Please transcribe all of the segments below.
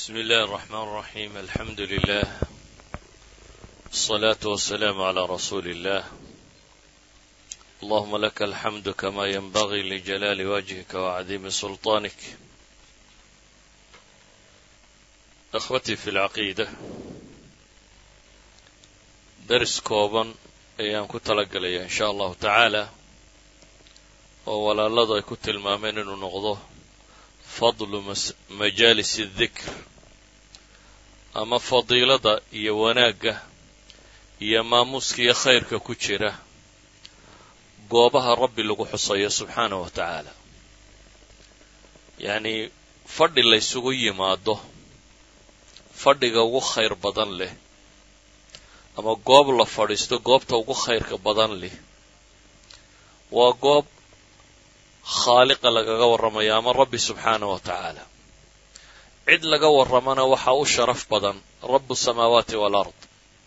بسم الله الرحمن الرحيم الحمد لله الصلاة والسلام على رسول الله اللهم لك الحمد كما ينبغي لجلال وجهك وعظيم سلطانك أخوتي في العقيدة درس kooban ayaan ku talagelaya in sha allahu tacaala oo walaaladu ay ku tilmaameen inuu noqdo fadlu majaalis اdikr ama fadiilada iyo wanaagga iyo maamuuska iyo khayrka ku jira goobaha rabbi lagu xusayo subxaanaه wa tacaala yacnii fadhi la ysugu yimaado fadhiga ugu khayr badan leh ama goob la fadhiisto goobta ugu khayrka badan leh waa goob khaaliqa lagaga warramayo ama rabbi subxaanaه wa tacaala cid laga warramana waxaa u sharaf badan rabu samaawaati waalard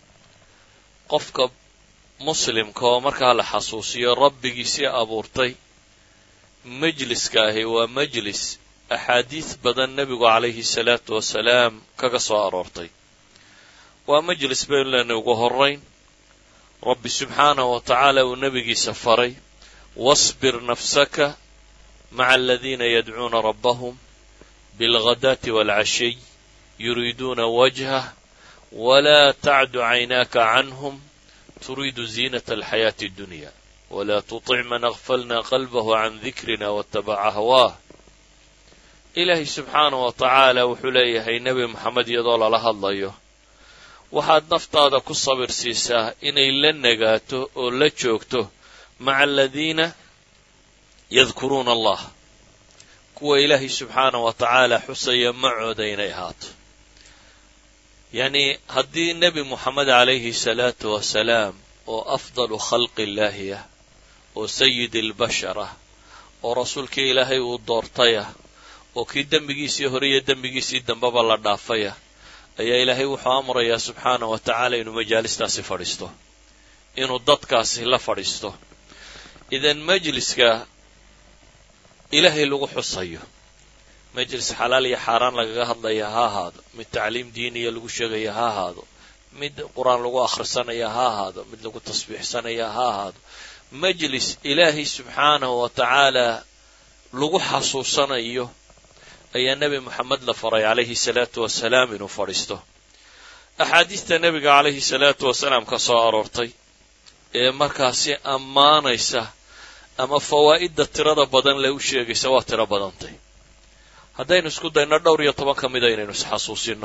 qofka muslimka oo markaa la xasuusiyo rabbigiisii abuurtay majliska ahi waa majlis axaadiis badan nebigu calayhi salaatu wasalaam kaga soo aroortay waa majlis baynu leenay ugu horayn rabbi subxaanahu wa tacaala uu nebigiisa faray wasbir nafsaka maca aladiina yadcuuna rabbahum bilghadaati waalcashiy yuriiduuna wajhah walaa tacdu caynaaka canhum turiidu ziinata alxayaati addunya walaa tutic man agfalna qalbahu can dikrina watabaca hawaah ilaahay subxaanahu wa tacaala wuxuu leeyahay nebi moxamed iyadoo lala hadlayo waxaad naftaada ku sabir siisaa inay la nagaato oo la joogto maca aladiina yadkuruuna allah kuwa ilaahay subxaanahu wa tacaala xusaya macooda inay ahaato yacnii haddii nebi moxamed calayhi salaatu wasalaam oo afdalu khalqi illaahi ah oo sayidi albashar ah oo rasuulkii ilaahay uu doortay ah oo kii dembigiisii hore iyo dembigiisii dambeba la dhaafaya ayaa ilaahay wuxuu amrayaa subxaanahu wa tacaala inuu majaalistaasi fadhiisto inuu dadkaasi la fadhiisto idan majliska ilaahay lagu xusayo majlis xalaal iyo xaaraan lagaga hadlaya ha ahaado mid tacliim diiniya lagu sheegaya ha ahaado mid qur-aan lagu akhrisanaya ha ahaado mid lagu tasbiixsanaya ha ahaado majlis ilaahay subxaanahu wa tacaala lagu xasuusanayo ayaa nebi moxamed la faray calayhi salaatu wasalaam inuu fadhiisto axaadiista nebiga calayhi salaatu wasalaam ka soo aroortay ee markaasi ammaanaysa ama fawaa'idda tirada badan le u sheegaysa waa tiro badantay haddaynu isku dayno dhowr iyo toban ka mida inaynu isxasuusinno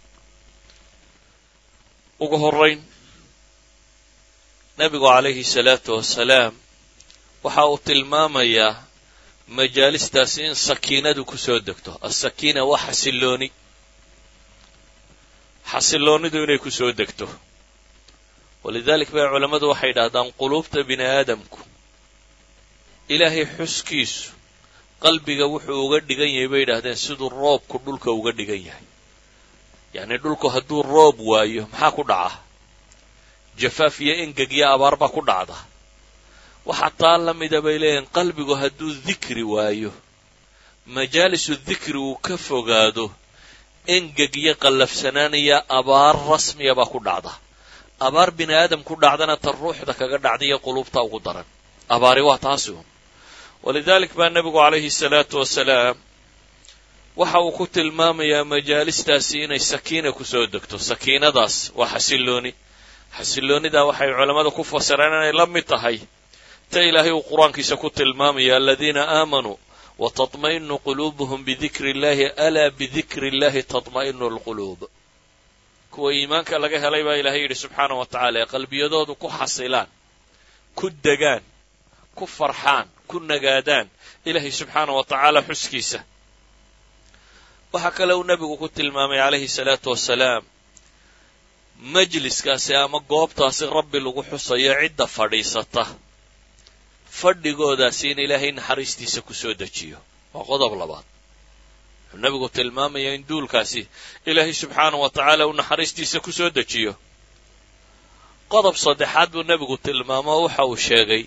ugu horayn nebigu calayhi salaatu wasalaam waxa uu tilmaamayaa majaalistaasi in sakiinadu ku soo degto asakiina waa xasilooni xasiloonidu inay ku soo degto walidalik bay culammadu waxay yidhahdaan quluubta bini aadamku ilaahay xuskiisu qalbiga wuxuu uga dhigan yahay bay yidhahdeen siduu roobku dhulka uga dhigan yahay yacnii dhulku hadduu roob waayo maxaa ku dhaca jafaaf iyo engeg iyo abaar baa ku dhacda waxaa taa la mida bay leeyihin qalbigu hadduu dikri waayo majaalisu dikri uu ka fogaado engeg iyo qallafsanaan iyo abaar rasmiya baa ku dhacda abaar bini aadam ku dhacdana ta ruuxda kaga dhacda iyo quluubta ugu daran abaari waa taasi un walidalik baa nebigu calayhi salaatu wasalaam waxa uu ku tilmaamayaa majaalistaasi inay sakiina kusoo degto sakiinadaas waa xasilooni xasiloonidaa waxay culammadu ku fasireen inay la mid tahay ta ilaahay uu qur-aankiisa ku tilmaamaya aladiina aamanuu wa taطma'inu quluubuhum bidikri illahi alaa bidikri illahi taطma'inu alquluub kuwa iimaanka laga helay baa ilahay yidhi subxaanahu wa tacaala ee qalbiyadoodu ku xasilaan ku degaan ku farxaan ku nagaadaan ilaahay subxaanahu wa tacaala xuskiisa waxaa kale uu nebigu ku tilmaamay calayhi salaatu wasalaam majliskaasi ama goobtaasi rabbi lagu xusayo cidda fadhiisata fadhigoodaasi in ilaahay naxariistiisa ku soo dejiyo waa qodob labaad wuxuu nebigu tilmaamayaa in duulkaasi ilaahay subxaanahu wa tacaala uu naxariistiisa ku soo dejiyo qodob saddexaad buu nebigu tilmaamo oo waxa uu sheegay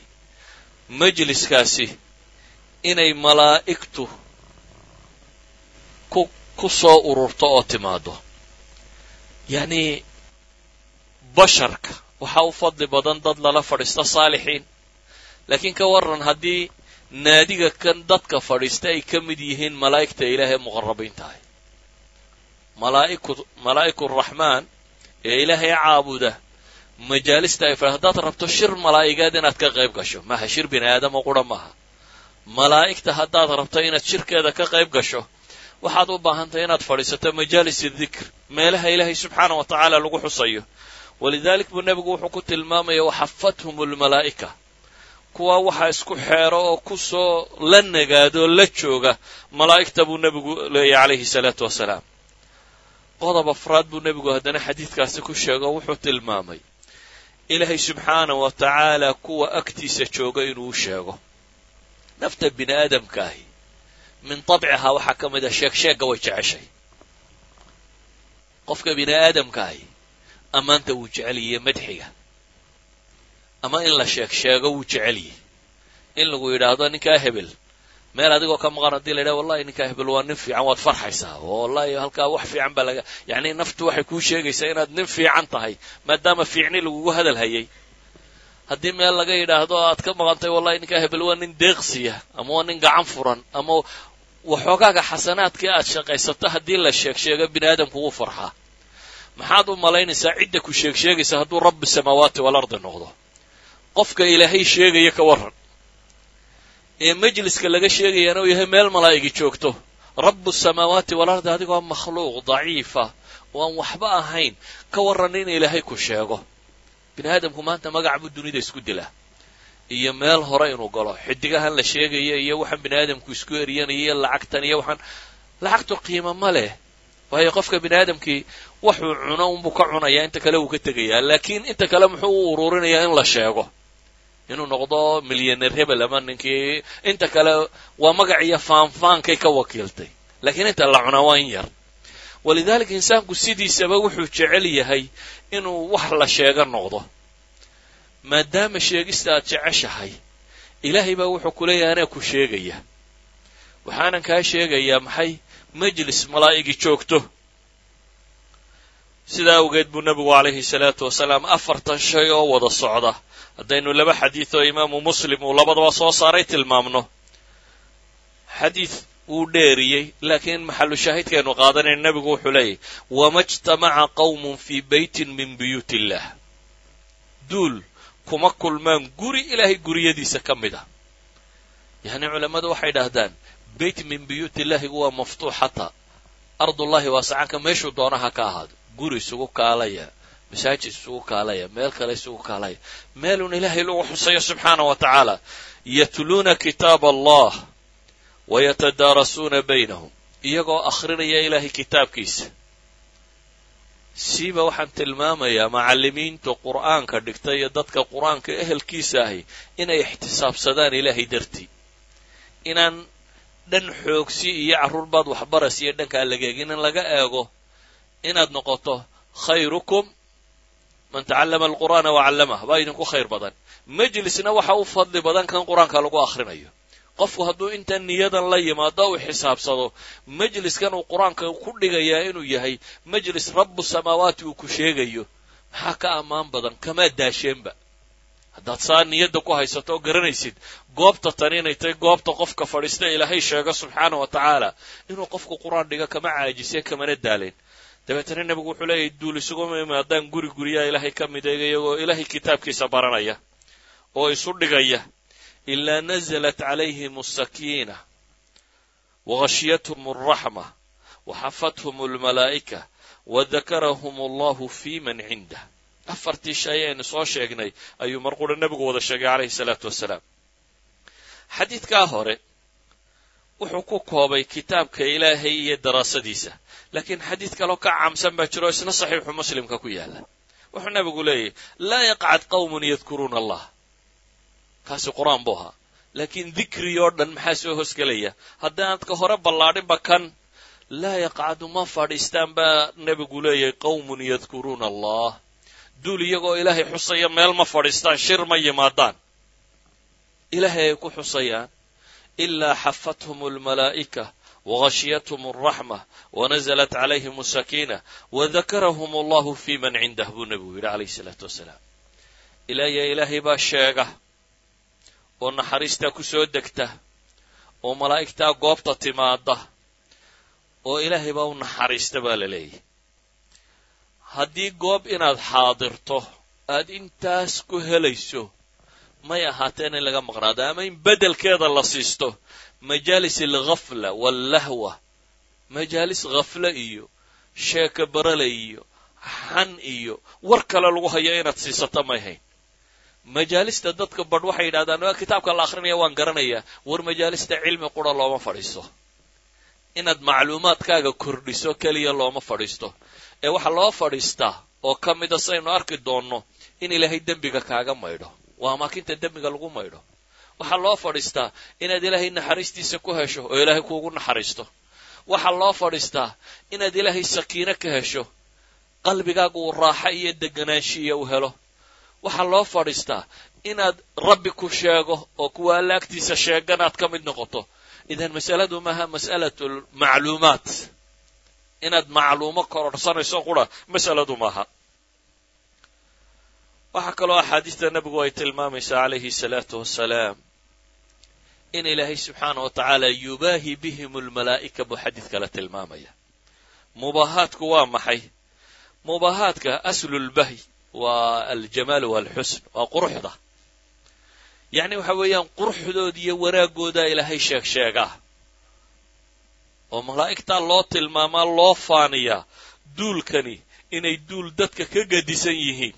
majliskaasi inay malaa'igtu ku ku soo ururto oo timaado yacni basharka waxaa u fadli badan dad lala fadhiista saalixiin laakiin ka warran haddii naadiga kan dadka fadhiista ay ka mid yihiin malaa'igta ilaah ee muqarabiin tahay malaa'iku malaa'iku raxmaan ee ilaahay caabuda majaalista ay fadhi haddaad rabto shir malaa'igeed inaad ka qayb gasho maaha shir bini aadamo qura maaha malaa'igta haddaad rabto inaad shirkeeda ka qayb gasho waxaad u baahantahay inaad fadhiisato majaalis dikr meelaha ilaahay subxaana wa tacaala lagu xusayo walidalik buu nebigu wuxuu ku tilmaamaya waxafathum almalaa'ika kuwa waxaa isku xeero oo ku soo la nagaado la jooga malaa'igta buu nebigu leeyahy calayhi salaatu wasalaam qodob afraad buu nebigu haddana xadiidkaasi ku sheego wuxuu tilmaamay ilaahay subxaana wa tacaala kuwa agtiisa jooga inuu u sheego nafta bini aadamkaahi min tabcihaa waxaa ka mid a sheeg sheegga way jeceshay qofka bini aadamkaahi ammaanta wuu jecelyiye madxiga ama in la sheeg sheego wuu jecelyihi in lagu yidhaahdo ninkaa hebel meel adigoo ka maqan haddii la yidhaha wallahi ninkaa hebel waa nin fiican waad farxaysaa oo wallahi halkaa wax fiican baa laga yacni naftu waxay kuu sheegaysaa inaad nin fiican tahay maadaama fiicni lagugu hadal hayay haddii meel laga yidhaahdo aad ka maqantay wallahi ninkaa hebel waa nin deeqsiya ama waa nin gacan furan ama waxoogaaga xasanaadkii aad shaqaysato haddii la sheeg sheego bini aadamku wuu farxaa maxaad u malaynaysaa cidda ku sheeg sheegaysa hadduu rabbi samaawaati walardi noqdo qofka ilaahay sheegaya ka warran ee majliska laga sheegayana uu yahay meel malaa'igi joogto rabu samaawaati walardi adigoo makhluuq daciifa oo aan waxba ahayn ka warran in ilaahay ku sheego bini aadamku maanta magac buu dunida isku dilaa iyo meel hore inuu galo xidigahan la sheegaya iyo waxaan bini aadamku isku eryanaya iyo lacagtan iyo waxaan lacagtu qiimo ma leh waayo qofka bini aadamkii waxuu cuno unbuu ka cunayaa inta kale wuu ka tegayaa laakiin inta kale muxuu u ururinayaa in la sheego inuu noqdo milyaneer hebel ama ninkii inta kale waa magac iyo faanfaankay ka wakiiltay laakiin inta la cunaa waa in yar walidaalika insaanku sidiisaba wuxuu jecel yahay inuu wax la sheego noqdo maadaama sheegista aad jeceshahay ilaahay baa wuxuu ku leeyahay anaa ku sheegaya waxaanan kaa sheegayaa maxay majlis malaa'igi joogto sidaa awgeed buu nebigu calayhi salaatu wasalaam afartan shay oo wada socda haddaynu laba xadiid oo imaamu muslim uu labadaba soo saaray tilmaamno xadiid wuu dheeriyey laakiin maxalu shaahidkaynu qaadanayna nebigu wuxuu leeyahy wama jtamaca qawmun fii beytin min buyuut illah duul kuma kulmaan guri ilaahay guriyadiisa ka mid a yacni culammadu waxay dhahdaan beyt min buyuut illahigu waa maftuuxata ardullahi waasacanka meeshuu doonaha ka ahaado guri isugu kaalaya masaajid isugu kaalaya meel kale isugu kaalaya meelun ilaahay lagu xusayo subxaana wa tacaala yatluuna kitaab allah wayatadaarasuuna baynahum iyagoo akhrinaya ilaahay kitaabkiisa siiba waxaan tilmaamayaa macallimiinta qur'aanka dhigta iyo dadka qur'aanka ehelkiisa ahi inay ixtisaabsadaan ilaahay dartii inaan dhan xoogsi iyo carruurbaad waxbaras iyo dhankaa laga eegin in laga eego inaad noqoto khayrukum man tacallama alqur'aana wa callamah baa idinku khayr badan majlisna waxa u fadli badan kan qur-aanka lagu akhrinayo qofku hadduu intan niyadan la yimaado u xisaabsado majliskan uu qur-aanka ku dhigayaa inuu yahay majlis rabu samaawaati uu ku sheegayo maxaa ka ammaan badan kamaa daasheenba haddaad saa niyadda ku haysato oo garanaysid goobta tani inay tahay goobta qofka fadhiista ilaahay sheego subxaana wa tacaala inuu qofku qur-aan dhigo kama caajiseen kamana daalen dabeetana nebigu wuxuu leeyahay duul isuguma imaadaan guri guryaha ilaahay ka mid eega iyagoo ilaahay kitaabkiisa baranaya oo isu dhigaya ilaa nazalat calayhim asakiina wagashyathum alraxma waxafathum almalaa'ika wadakarahum allahu fi man cindah afartii shay aynu soo sheegnay ayuu mar qura nebigu wada sheegay calayhi salaatu wasalaam xadiidkaa hore wuxuu ku koobay kitaabka ilaahay iyo daraasadiisa laakiin xadiid kaloo ka caamsan baa jiro isna saxiixu muslimka ku yaala wuxuu nebigu leeyahy laa yaqcad qawmun yadkuruuna allah kaasi qur-aan buu ahaa laakiin dikri oo dhan maxaa soo hosgelaya haddaanad ka hore ballaadhinba kan laa yaqcadu ma fadhiistaan baa nebigu leeyahay qawmun yadkuruuna allah duul iyagoo ilaahay xusaya meel ma fadhiistaan shir ma yimaadaan ilaahay ay ku xusayaan ilaa xafathum almalaa'ika wghashiyathm alraxma wanaزlat calayhim asakiina wadakarahum allahu fi man cindah buu nebigu yidhi calayhi salaatu wasalaam ilaaya ilaahay baa sheega oo naxariistaa ku soo degta oo malaa'igtaa goobta timaada oo ilaahay baa u naxariista baa la leeyahy haddii goob inaad xaadirto aad intaas ku helayso may ahaateen in laga maqnaado ama in beddelkeeda la siisto majaalis alghafla wallahwa majaalis khafle iyo sheeka barale iyo xan iyo war kale lagu hayo inaad siisato may hayn majaalista dadka badh waxay yidhahdaan waa kitaabka la akrinaya waan garanayaa war majaalista cilmi qura looma fadhiisto inaad macluumaadkaaga kordhiso keliya looma fadhiisto ee waxaa loo fadhiistaa oo ka mida saynu arki doonno in ilaahay dembiga kaaga maydho waa amaakinta dembiga lagu maydho waxaa loo fadhiistaa inaad ilaahay naxariistiisa ku hesho oo ilaahay kuugu naxariisto waxaa loo fadhiistaa inaad ilaahay sakiino ka hesho qalbigaaga uu raaxo iyo deganaanshiya u helo waxaa loo fadhiistaa inaad rabbi ku sheego oo kuwa alla agtiisa sheeganaad ka mid noqoto idan masaladu maaha mas'alatu macluumaat inaad macluumo kororhsanayso qura masaladu maaha waxaa kaloo axaadiista nebigu ay tilmaamaysaa calayhi salaatu wasalaam in ilaahay subxaana wa tacaala yubaahi bihim almalaa'ika buu xadiid kale tilmaamaya mubaahaadku waa maxay mubaahaadka aslulbahy waa aljamaal waalxusn waa quruxda yacni waxa weeyaan quruxdooda iyo wanaagoodaa ilaahay sheeg sheegaa oo malaa'igtaa loo tilmaamaa loo faaniyaa duulkani inay duul dadka ka gadisan yihiin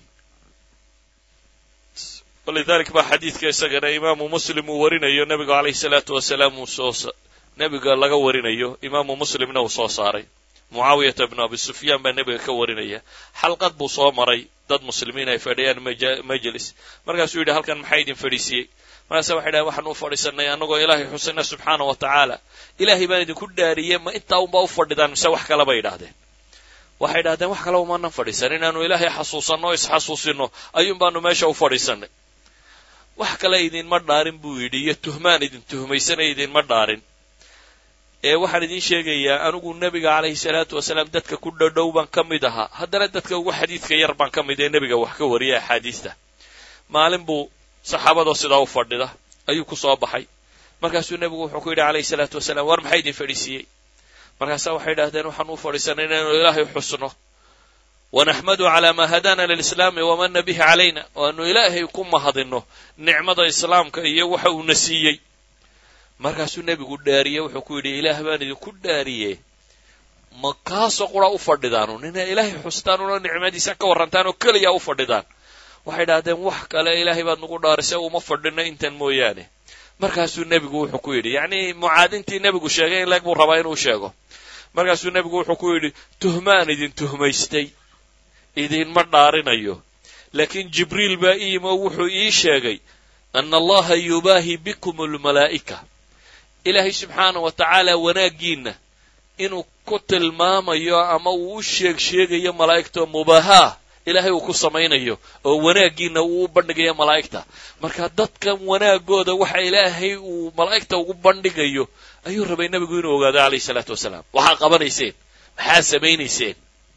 walidalik baa xadiidka isagana imaamu muslim uu warinayo nebigu calayhi salaatu wasalaam uu soo nebiga laga warinayo imaamu muslimna uu soo saaray mucaawiyata bnu abi sufyaan baa nebiga ka warinaya xalqad buu soo maray dad muslimiin ay fadhiyaan majlis markaasuu yidhi halkan maxaa idin fadhiisiyey markaasa waxay dhahen waxaan u fadhiisanay annagoo ilaahay xusayna subxaana wa tacaala ilaahay baan idinku dhaariyey ma intaa unbaa u fadhidaan mise wax kale bay idhahdeen waxay idhahdeen wax kale umaanan fadhiisan inaanu ilaahay xasuusanno o isxasuusinno ayuun baanu meesha u fadhiisanay wax kale idinma dhaarin buu yidhi iyo tuhmaan idin tuhmaysanay idinma dhaarin ee waxaan idiin sheegayaa anigu nebiga calayhi salaatu wasalaam dadka ku dhadhow baan ka mid ahaa haddana dadka ugu xadiidka yar baan ka mid ee nebiga wax ka wariya axaadiista maalin buu saxaabadoo sidaa u fadhida ayuu ku soo baxay markaasuu nebigu wuxuu ku yidhi calayhi salaatu wasalaam war maxaa idin fadhiisiiyey markaasaa waxay idhahdeen waxaan u fadhiisanay inaynu ilaahay xusno wanaxmadu calaa maa hadaana lilislaami wamana bihi calayna waanu ilaahay ku mahadinno nicmada islaamka iyo waxa uuna siiyey markaasuu nebigu dhaariye wuxuu ku yidhi ilaah baan idinku dhaariye ma kaasoo qura u fadhidaanu nina ilaahay xustaanuna nicmadiisa ka warrantaan oo keliya u fadhidaan waxay idhahdeen wax kale ilaahay baad nagu dhaarisay uma fadhino intan mooyaane markaasuu nebigu wuxuu ku yidhi yacnii mucaadintii nebigu sheegay in leeg buu rabaa inuu sheego markaasuu nebigu wuxuu ku yidhi tuhmaan idin tuhmaystay idinma dhaarinayo laakiin jibriil baa ii yimi oo wuxuu ii sheegay ana allaha yubaahi bikum almalaa'ika ilaahay subxaana wa tacaala wanaaggiinna inuu ku tilmaamayo ama uu u sheeg sheegayo malaa'igta mubaahaa ilaahay uu ku samaynayo oo wanaaggiina uu u bandhigayo malaa'igta marka dadkan wanaagooda waxa ilaahay uu malaa'igta ugu bandhigayo ayuu rabay nebigu inuu ogaado calayhi salaatu wasalaam waxaa qabanayseen maxaa samaynayseen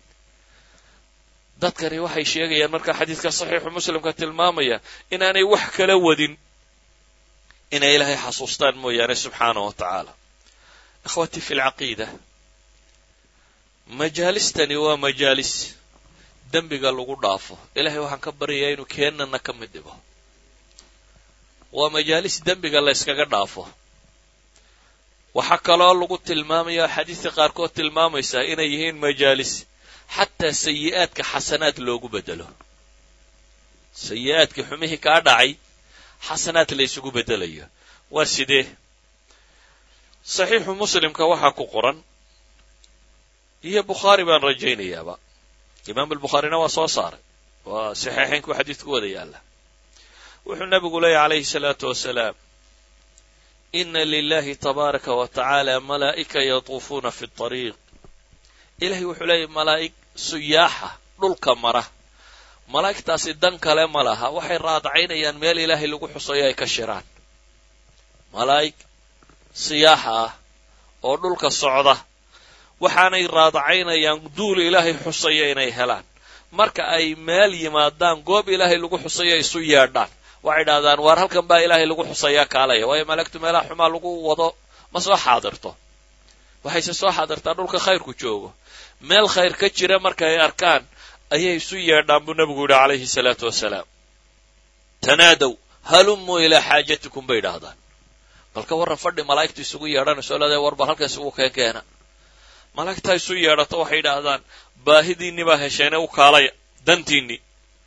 dadkani waxay sheegayaan marka xadiidka saxiixu muslimka tilmaamaya inaanay wax kala wadin inay ilaahay xasuustaan mooyaane subxaana wa tacaala ikhwatii fi lcaqiida majaalistani waa majaalis dembiga lagu dhaafo ilahay waxaan ka baryayaa inuu keennana ka mid dhigo waa majaalis dembiga la yskaga dhaafo waxaa kaloo lagu tilmaamaya xadiidka qaarkood tilmaamaysaa inay yihiin majaalis xataa sayi'aadka xasanaad loogu bedelo sayi'aadkii xumihii kaa dhacay xasanaad la ysugu bedelayo waa sidee saxiixu muslimka waxaa ku qoran iyo bukhaari baan rajaynayaaba imaam albukhaarina waa soo saaray waa saxiixaynku xadiidku wada yaalla wuxuu nebigu leeyahy calayhi salaatu wasalaam ina lilahi tabaaraka wa tacaala malaa'ika yatuufuuna fi طariiq ilahay wuxuu leeyahy malaa'ig suyaaxa dhulka mara malaa'igtaasi dan kale ma laha waxay raadacaynayaan meel ilaahay lagu xusayo ay ka shiraan malaa'ig siyaaxa ah oo dhulka socda waxaanay raadacaynayaan duul ilaahay xusaya inay helaan marka ay meel yimaadaan goob ilaahay lagu xusaya isu yeedhaan waxay idhahdaan waar halkan baa ilaahay lagu xusayaa kaalaya waayo malagtu meelaha xumaa lagu wado ma soo xaadirto waxayse soo xaadirtaa dhulka khayrku joogo meel khayr ka jira marka ay arkaan ayay isu yeedhaan buu nebigu yidhi calayhi salaatu wasalaam tanaadow halumuu ilaa xaajatikum bay idhaahdaan balka warran fadhi malaa'igtu isugu yeedhanayso leedahay war bal halka isugu keen keena malaa'igtaa isu yeedhato waxay idhaahdaan baahidiinni baa hesheene u kaalaya dantiinni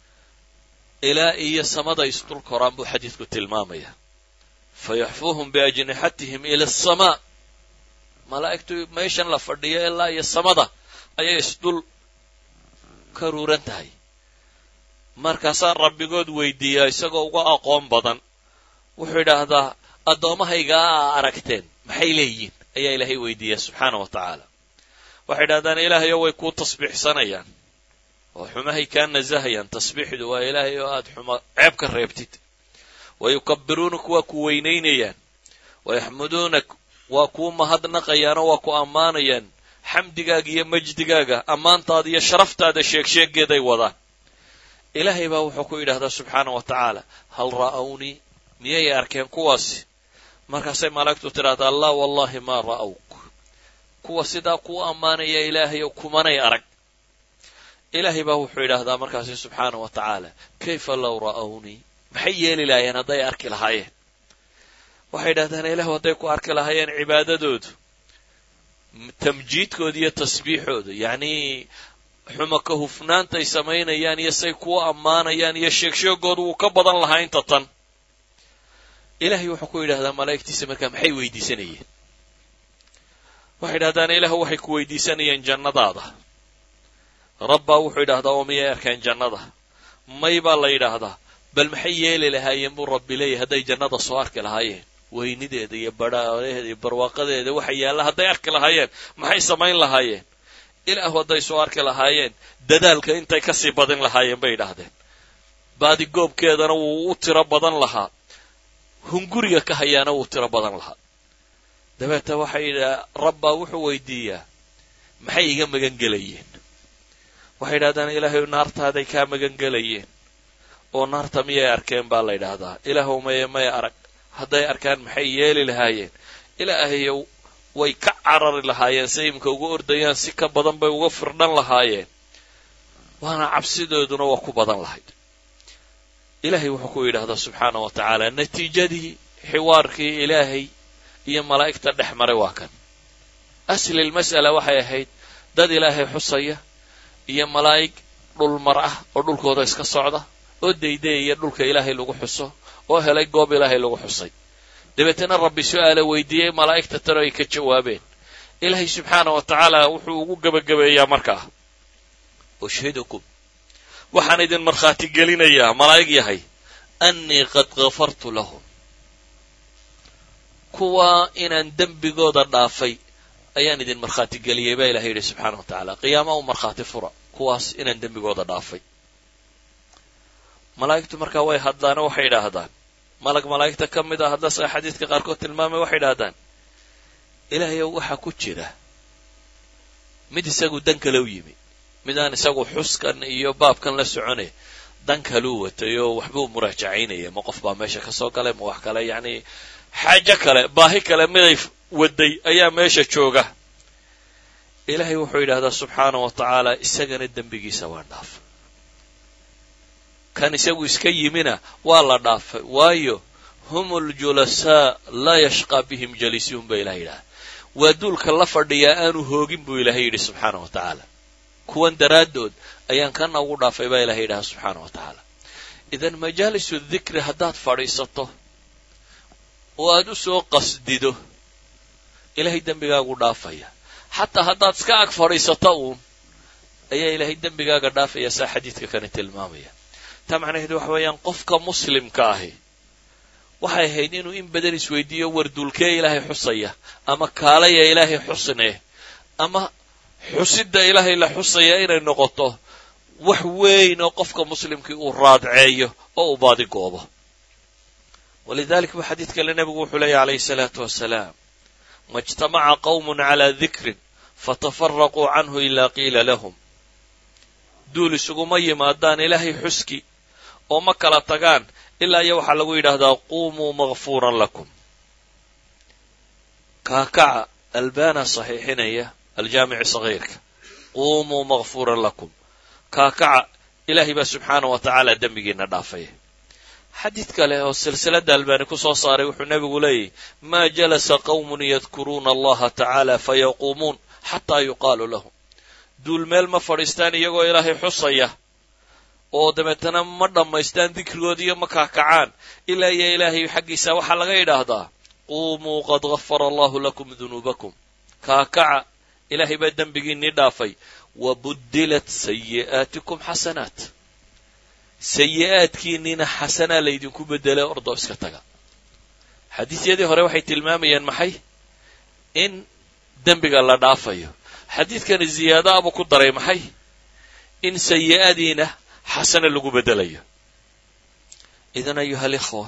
ilaa iyo samada isdul koraan buu xadiidku tilmaamaya fa yaxfuuhum biajnixatihim ila asamaa malaa'igtu meeshan la fadhiyo ilaa iyo samada ayay isdul ka ruuran tahay markaasaa rabbigood weydiiyaa isagoo uga aqoon badan wuxuu idhaahdaa addoommahaygaa a aragteen maxay leeyihiin ayaa ilaahay weydiiyaa subxaana wa tacaala waxay idhahdaan ilaahayo way kuu tasbiixsanayaan oo xumahay kaa nasahayaan tasbiixdu waa ilaahay oo aad xuma ceeb ka reebtid wa yukabiruunak waa ku weynaynayaan wa yaxmuduunak waa kuu mahadnaqayaanoo waa ku ammaanayaan xamdigaaga iyo majdigaaga ammaantaada iyo sharaftaada sheegsheegeeday wadaan ilaahay baa wuxuu ku yidhahdaa subxaana wa tacaala hal ra'awnii miyay arkeen kuwaasi markaasay malaa'igtu tidhahdaa laa wallahi maa ra'awk kuwa sidaa kuu ammaanaya ilaahayow kumanay arag ilaahay baa wuxuu yidhaahdaa markaasi subxaana wa tacaala kayfa low ra'awnii maxay yeeli lahaayeen hadday arki lahaayeen waxay yidhahdaan ilaahu hadday ku arki lahaayeen cibaadadoodu tamjiidkooda iyo tasbiixooda yacnii xuma ka hufnaantay samaynayaan iyo say kuu ammaanayaan iyo sheegsheegoodu wuu ka badan lahaa inta tan ilaahay wuxuu ku yidhahdaa malaa'igtiisa markaa maxay weydiisanayeen waxay yidhahdaan ilaahu waxay ku weydiisanayeen jannadaada rabbaa wuxuu yidhahdaa oo miyay arkeen jannada may baa la yidhaahdaa bal maxay yeeli lahaayeen buu rabbi leeyahy hadday jannada soo arki lahaayeen weynideeda iyo badhaaleheeda iyo barwaaqadeeda waxa yaalla hadday arki lahaayeen maxay samayn lahaayeen ilaahu hadday soo arki lahaayeen dadaalka intay kasii badin lahaayeen bay idhaahdeen baadigoobkeedana wuu u tiro badan lahaa hunguriga ka hayaana wuu tiro badan lahaa dabeeta waxay yidhaha rabbaa wuxuu weydiiyaa maxay iga magan gelayeen waxay yidhahdaan ilaahay naartaaday kaa magan gelayeen oo naarta miyay arkeen baa la yidhaahdaa ilaahow maye may arag hadday arkaan maxay yeeli lahaayeen ilaahayow way ka carari lahaayeen si imka uga ordayaan si ka badan bay uga firdhan lahaayeen waana cabsidooduna waa ku badan lahayd ilaahay wuxuu ku yidhahdaa subxaana wa tacaala natiijadii xiwaarkii ilaahay iyo malaa'igta dhex maray waa kan aslil mas'ala waxay ahayd dad ilaahay xusaya iyo malaa'ig dhulmar ah oo dhulkooda iska socda oo daydayaya dhulka ilaahay lagu xuso oo helay goob ilaahay lagu xusay dabeetana rabbi su-aala weydiiyey malaa'igta tano ay ka jawaabeen ilaahay subxaana wa tacaala wuxuu ugu gebagabeeyaa markaa ushhidukum waxaan idin markhaati gelinayaa malaa'ig yahay annii qad kafartu lahum kuwa inaan dembigooda dhaafay ayaan idin markhaati geliyey baa ilahay yidhi subxaana wa tacaala qiyaama u markhaati fura kuwaas inaan dembigooda dhaafay malaa'igtu markaa way hadlaano waxay idhaahdaan malag malaa'igta ka mid a haddase xadiidka qaarkood tilmaamay waxay idhahdaan ilaahayow waxaa ku jira mid isagu dan kale u yimi mid aan isagu xuskan iyo baabkan la soconay dan kaluu watay oo waxbuu muraajacaynaya ma qof baa meesha ka soo galay ma wax kale yacni xaajo kale baahi kale miday waday ayaa meesha jooga ilaahay wuxuu yidhahdaa subxaana wa tacaala isagana dembigiisa waa dhaafay kan isagu iska yimina waa la dhaafay waayo hum uljulasaa laa yashqaa bihim jaliisiyun ba ilahay yidhaha waa duulka la fadhiyaa aanu hoogin buu ilaahay yidhi subxaana wa tacaala kuwan daraaddood ayaan kana ugu dhaafay baa ilahay yidhaha subxaana wa tacaala idan majaalisu dikri haddaad fadhiisato oo aad u soo qasdido ilaahay dembigaagu dhaafaya xataa haddaad iska ag fadhiisato uun ayaa ilaahay dembigaaga dhaafaya saa xadiidka kani tilmaamaya taa macnaheedu waxa weeyaan qofka muslimka ahi waxay ahayd inuu in badan isweydiiyo warduulkee ilaahay xusaya ama kaalaya ilaahay xusne ama xusidda ilaahay la xusaya inay noqoto wax weyn oo qofka muslimkii uu raadceeyo oo uu baadi goobo walidalik buu xadiid kale nebigu wuxuu leeyahy calayhi salaatu wasalaam majtamaca qawmun calaa dikrin fatafaraquu canhu ilaa qiila lahum duul isuguma yimaadaan ilaahay xuski oo ma kala tagaan ilaa iyo waxaa lagu yidhaahdaa quumuu makfuuran lakum kaakaca albana saxiixinaya aljaamici sagiirka quumuu makfuuran lakum kaakaca ilaahay baa subxaanah wa tacaala dembigiina dhaafaya xadiid kale oo silsilada albani ku soo saaray wuxuu nebigu leeyahy maa jalasa qawmun yadkuruuna allaha tacaala fayaquumuun xataa yuqaalu lahum duul meel ma fadhiistaan iyagoo ilaahay xusaya oo dabeetana ma dhammaystaan dikrigoodiiyo ma kaakacaan ilaa iyo ilaahay xaggiisa waxaa laga yidhaahdaa quumuu qad gafara allahu lakum dunuubakum kaakaca ilaahay baa dembigiinii dhaafay wa buddilat sayi'aatikum xasanaat sayi'aadkiinniina xasanaa laydinku beddelay ordoo iska taga xadiisyadii hore waxay tilmaamayeen maxay in dembiga la dhaafayo xadiidkani ziyaado abuu ku daray maxay in sayi'adiina xasana lagu beddelayo idan ayuha alikhwa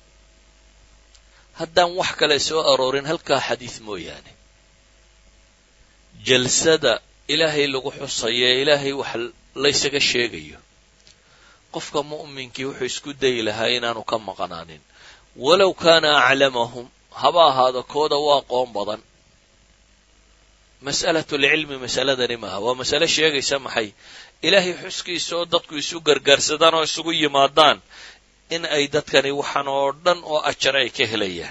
haddaan wax kale soo aroorin halkaa xadiid mooyaane jalsada ilaahay lagu xusayo ee ilaahay wax laysaga sheegayo qofka mu'minkii wuxuu isku dayi lahaa inaanu ka maqnaanin walow kaana aclamahum haba ahaado kooda u aqoon badan mas'alatulcilmi masaladani maaha waa masale sheegaysa maxay ilaahay xuskiisa oo dadku isu gargaarsadaan oo isugu yimaadaan in ay dadkani waxaan oo dhan oo ajar ay ka helayaan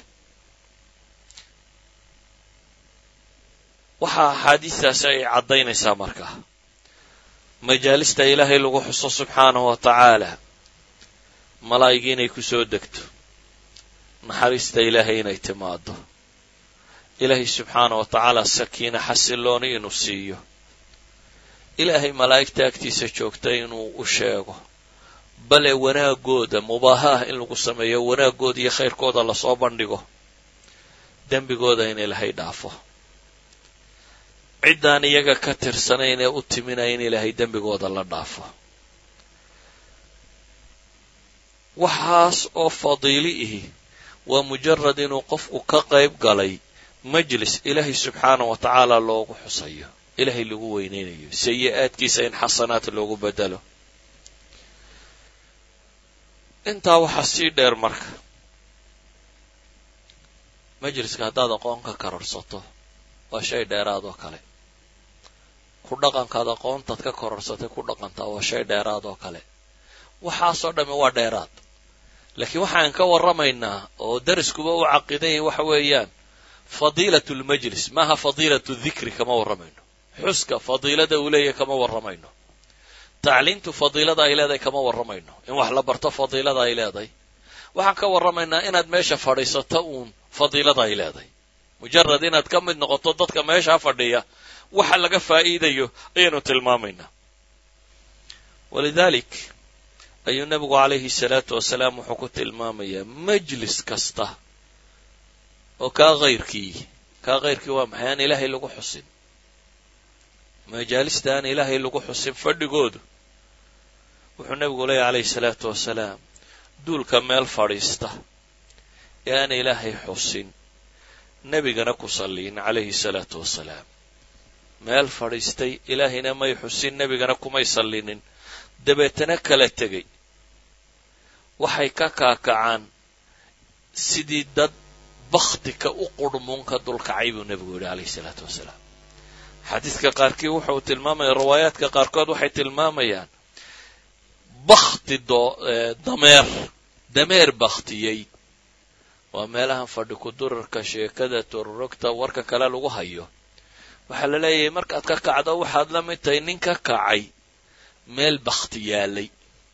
waxaa axaadiistaasi ay caddaynaysaa markaa majaalista ilaahay lagu xuso subxaanahu wa tacaala malaa'igi inay ku soo degto naxariista ilaahay inay timaado ilaahay subxaanah wa tacaala sakiina xasilooni inuu siiyo ilaahay malaa'igta agtiisa joogta inuu u sheego bale wanaagooda mubaahaah in lagu sameeyo wanaaggooda iyo khayrkooda lasoo bandhigo dembigooda in ilaahay dhaafo ciddaan iyaga ka tirsanayn ee u timinaya in ilaahay dembigooda la dhaafo waxaas oo fadiili ihi waa mujarad inuu qofku ka qayb galay majlis ilaahay subxaanah wa tacaala loogu xusayo ilaahay lagu weyneynayo sayi-aadkiisa in xasanaad loogu bedelo intaa waxaa sii dheer marka majliska haddaad aqoon ka kororsato waa shay dheeraad oo kale ku dhaqankaad aqoontaad ka kororsatay ku dhaqantaa waa shay dheeraad oo kale waxaasoo dhamme waa dheeraad laakiin waxaan ka warramaynaa oo dariskuba u caqidanya waxa weeyaan fadiilat lmajlis maaha fadiilatu dikri kama warramayno xuska fadiilada uu leeyahay kama warramayno tacliimtu fadiilada ay leedahay kama warramayno in wax la barto fadiilada ay leedahay waxaan ka warramaynaa inaad meesha fadhiisato uun fadiilada ay leedahay mujarad inaad ka mid noqoto dadka meeshaa fadhiya waxa laga faa'iidayo ayaanu tilmaamaynaa walidalik ayuu nebigu calayhi salaatu wasalaam wuxuu ku tilmaamayaa majlis kasta oo kaa hayrkii kaa hayrkii waa maxay aan ilaahay lagu xusin majaalista aan ilaahay lagu xusin fadhigoodu wuxuu nebigu leeyahy calayhi salaatu wasalaam duulka meel fadhiista ee aan ilaahay xusin nebigana ku salliyin calayhi salaatu wasalaam meel fadhiistay ilaahayna may xusin nebigana kumay sallinin dabeetana kala tegay waxay ka kaakacaan sidii dad bakhtika u qurhmuunka dulkacay buu nebigu yidhi calayhi salaatu wasalaam xadiidka qaarkii wuxuu tilmaamaya riwaayaadka qaarkood waxay tilmaamayaan bakhti dameer dameer bakhtiyey waa meelahan fadhi kudurarka sheekada tororogta warka kale lagu hayo waxaa la leeyahay markaad ka kacdo waxaad la mid tahay nin ka kacay meel bakhti yaalay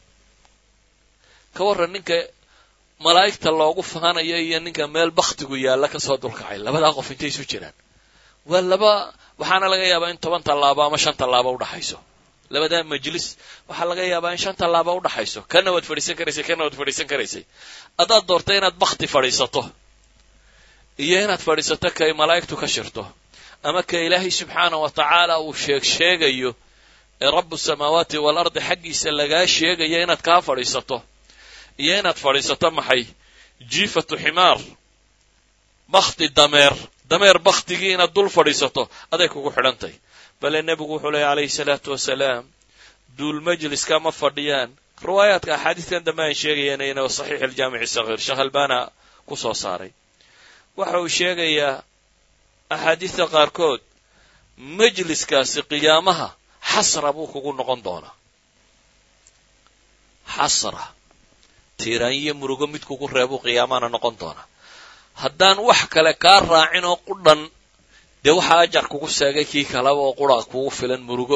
ka warran ninka malaa'igta loogu faanayo iyo ninka meel bakhtigu yaalla kasoo dulkacay labadaa qof intay isu jiraan waa laba waxaana laga yaabaa in toban tallaabo ama shan tallaabo udhaxayso labadaa majlis waxaa laga yaabaa in shan tallaabo udhaxayso kana waad fadhiisan karaysay kana waad fadhiisan karaysay haddaad doortay inaad bakhti fadhiisato iyo inaad fadhiisato kay malaa'igtu ka shirto ama ka ilaahay subxaanah wa tacaala uu sheeg sheegayo ee rabu samaawaati waalardi xaggiisa lagaa sheegayo inaad kaa fadhiisato iyo inaad fadhiisato maxay jiifatu ximaar bakhti dameer dameer baktigii inaad dul fadhiisato aday kugu xidhantahy bale nebigu wuxuu leeyay calayhi salaatu wasalaam duul majliska ma fadhiyaan riwaayaadka axaadiistan dambe aan sheegayana ina saxiix aljaamici sagiir sheekh albana ku soo saaray waxa uu sheegayaa axaadiista qaarkood majliskaasi qiyaamaha xasra buu kugu noqon doonaa xasra tiiraan iyo murugo mid kugu reebuu qiyaamahana noqon doonaa haddaan wax kale kaa raacin oo qudhan dee waxaa ajar kugu seegay kii kaleba oo qura kugu filan murugo